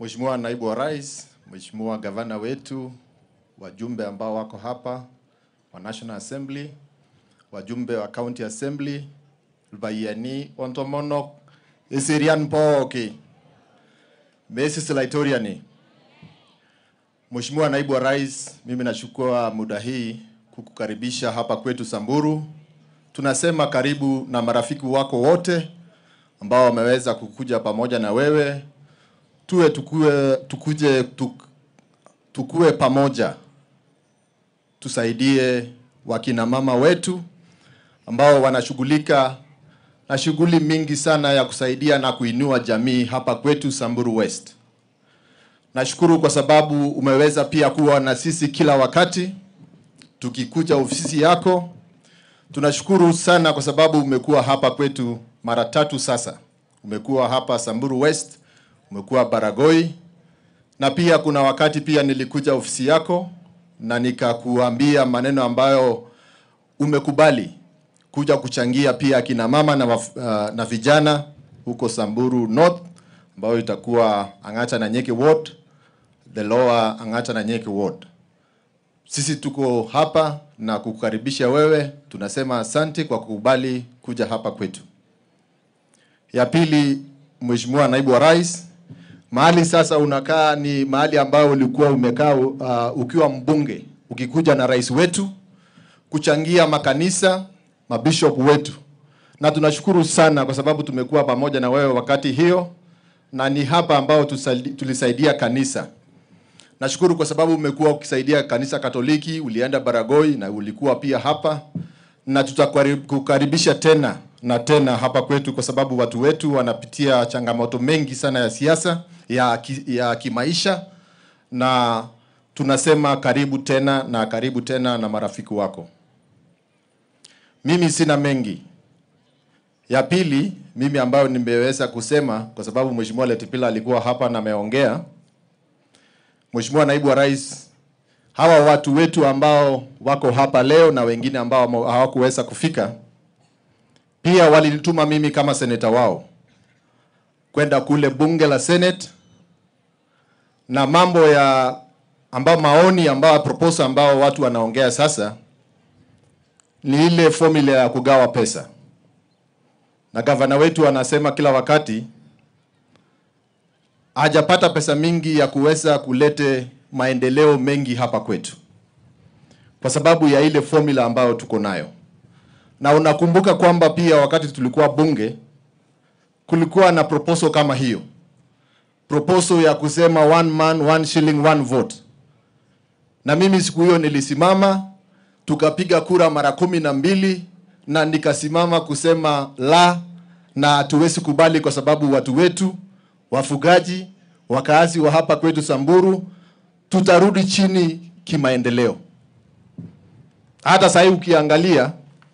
Mheshimiwa Naibu wa Rais, Mheshimiwa Gavana wetu, wajumbe ambao wako hapa wa National Assembly, wajumbe wa County Assembly, Lbayani, Ontomonok, Isirian Pooki, Mrs. Laitoriani. Mheshimiwa Naibu wa Rais, mimi nachukua muda hii kukukaribisha hapa kwetu Samburu. Tunasema karibu na marafiki wako wote ambao wameweza kukuja pamoja na wewe tuwe tukue, tukuje tuk, tukue pamoja tusaidie wakina mama wetu ambao wanashughulika na shughuli mingi sana ya kusaidia na kuinua jamii hapa kwetu Samburu West. Nashukuru kwa sababu umeweza pia kuwa na sisi kila wakati tukikuja ofisi yako. Tunashukuru sana kwa sababu umekuwa hapa kwetu mara tatu sasa. Umekuwa hapa Samburu West, umekuwa Baragoi na pia kuna wakati pia nilikuja ofisi yako na nikakuambia maneno ambayo umekubali kuja kuchangia pia akina mama na, waf, uh, na vijana huko Samburu North ambayo itakuwa Ang'ata na Nyeke Ward, the lower Ang'ata na Nyeke Ward. Sisi tuko hapa na kukukaribisha wewe, tunasema asante kwa kukubali kuja hapa kwetu. Ya pili, Mheshimiwa Naibu wa Rais, mahali sasa unakaa ni mahali ambayo ulikuwa umekaa uh, ukiwa mbunge ukikuja na rais wetu kuchangia makanisa mabishop wetu, na tunashukuru sana kwa sababu tumekuwa pamoja na wewe wakati hiyo, na ni hapa ambao tusaidi- tulisaidia kanisa. Nashukuru kwa sababu umekuwa ukisaidia kanisa Katoliki, ulienda Baragoi na ulikuwa pia hapa, na tutakukaribisha tena na tena hapa kwetu, kwa sababu watu wetu wanapitia changamoto mengi sana ya siasa ya, ki, ya kimaisha, na tunasema karibu tena na karibu tena na marafiki wako. Mimi sina mengi. Ya pili, mimi ambayo nimeweza kusema kwa sababu Mheshimiwa Letipila alikuwa hapa na ameongea. Mheshimiwa Naibu wa Rais, hawa watu wetu ambao wako hapa leo na wengine ambao hamo- hawakuweza kufika, pia walinituma mimi kama seneta wao kwenda kule bunge la Senate na mambo ya ambao maoni ambao proposal ambao watu wanaongea sasa ni ile formula ya kugawa pesa, na gavana wetu anasema kila wakati hajapata pesa mingi ya kuweza kulete maendeleo mengi hapa kwetu kwa sababu ya ile formula ambayo tuko nayo. Na unakumbuka kwamba pia wakati tulikuwa bunge kulikuwa na proposal kama hiyo, proposal ya kusema one man one shilling one vote, na mimi siku hiyo nilisimama tukapiga kura mara kumi na mbili na nikasimama kusema la, na hatuwezi kubali kwa sababu watu wetu wafugaji, wakaazi wa hapa kwetu Samburu, tutarudi chini kimaendeleo. Hata sasa hivi ukiangalia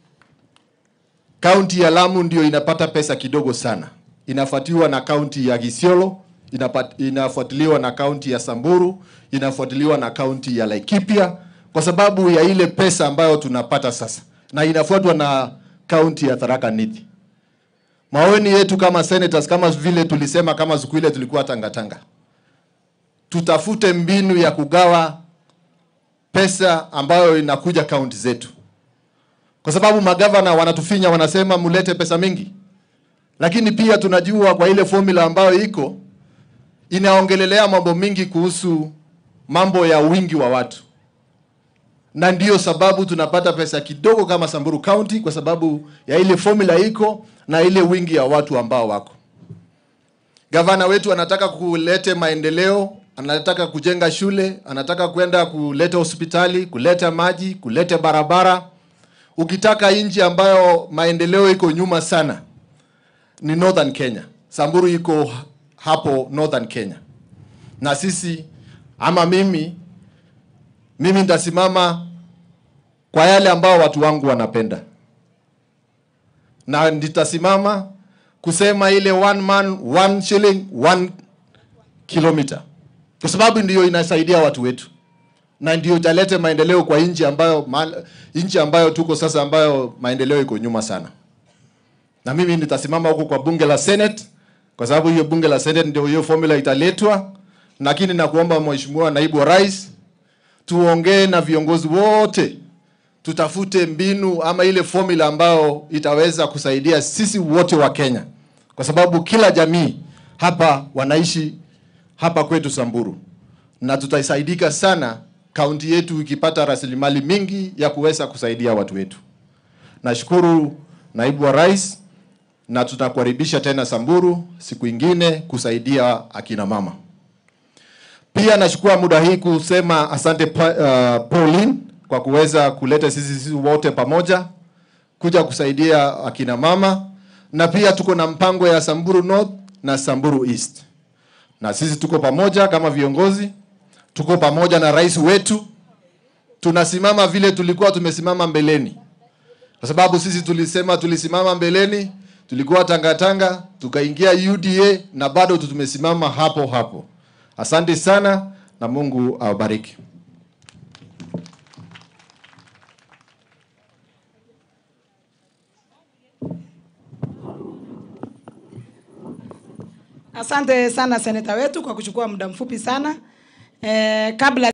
kaunti ya Lamu ndio inapata pesa kidogo sana, inafuatiwa na kaunti ya Isiolo, inapat- inafuatiliwa na kaunti ya Samburu, inafuatiliwa na kaunti ya Laikipia kwa sababu ya ile pesa ambayo tunapata sasa, na inafuatwa na kaunti ya Tharaka Nithi. Maoni yetu kama senators, kama vile tulisema kama siku ile tulikuwa tangatanga, tutafute mbinu ya kugawa pesa ambayo inakuja kaunti zetu, kwa sababu magavana wanatufinya, wanasema mulete pesa mingi, lakini pia tunajua kwa ile formula ambayo iko inaongelelea mambo mingi kuhusu mambo ya wingi wa watu, na ndiyo sababu tunapata pesa kidogo kama Samburu County kwa sababu ya ile formula iko na ile wingi ya watu ambao wako. Gavana wetu anataka kulete maendeleo, anataka kujenga shule, anataka kwenda kuleta hospitali, kuleta maji, kuleta barabara. Ukitaka nchi ambayo maendeleo iko nyuma sana ni Northern Kenya. Samburu iko hapo Northern Kenya, na sisi ama mimi mimi nitasimama kwa yale ambao watu wangu wanapenda, na nitasimama kusema ile one man one shilling one kilometer, kwa sababu ndiyo inasaidia watu wetu na ndio italete maendeleo kwa nchi ambayo ma- nchi ambayo tuko sasa, ambayo maendeleo iko nyuma sana. Na mimi nitasimama huko kwa bunge la Senate, kwa sababu hiyo bunge la Senate ndio hiyo formula italetwa lakini nakuomba Mheshimiwa Naibu wa Rais, tuongee na viongozi wote, tutafute mbinu ama ile formula ambayo itaweza kusaidia sisi wote wa Kenya, kwa sababu kila jamii hapa wanaishi hapa kwetu Samburu, na tutasaidika sana kaunti yetu ikipata rasilimali mingi ya kuweza kusaidia watu wetu. Nashukuru Naibu wa Rais na tunakukaribisha tena Samburu siku ingine kusaidia akina mama. Pia nachukua muda hii kusema asante pa, uh, Pauline kwa kuweza kuleta sisi sisi wote pamoja kuja kusaidia akina mama, na pia tuko na mpango ya Samburu North na Samburu East, na sisi tuko pamoja kama viongozi, tuko pamoja na rais wetu, tunasimama vile tulikuwa tumesimama mbeleni, kwa sababu sisi tulisema tulisimama mbeleni, tulikuwa tangatanga, tukaingia UDA na bado tumesimama hapo hapo. Asante sana na Mungu awabariki. Asante sana seneta wetu kwa kuchukua muda mfupi sana. Eh, kabla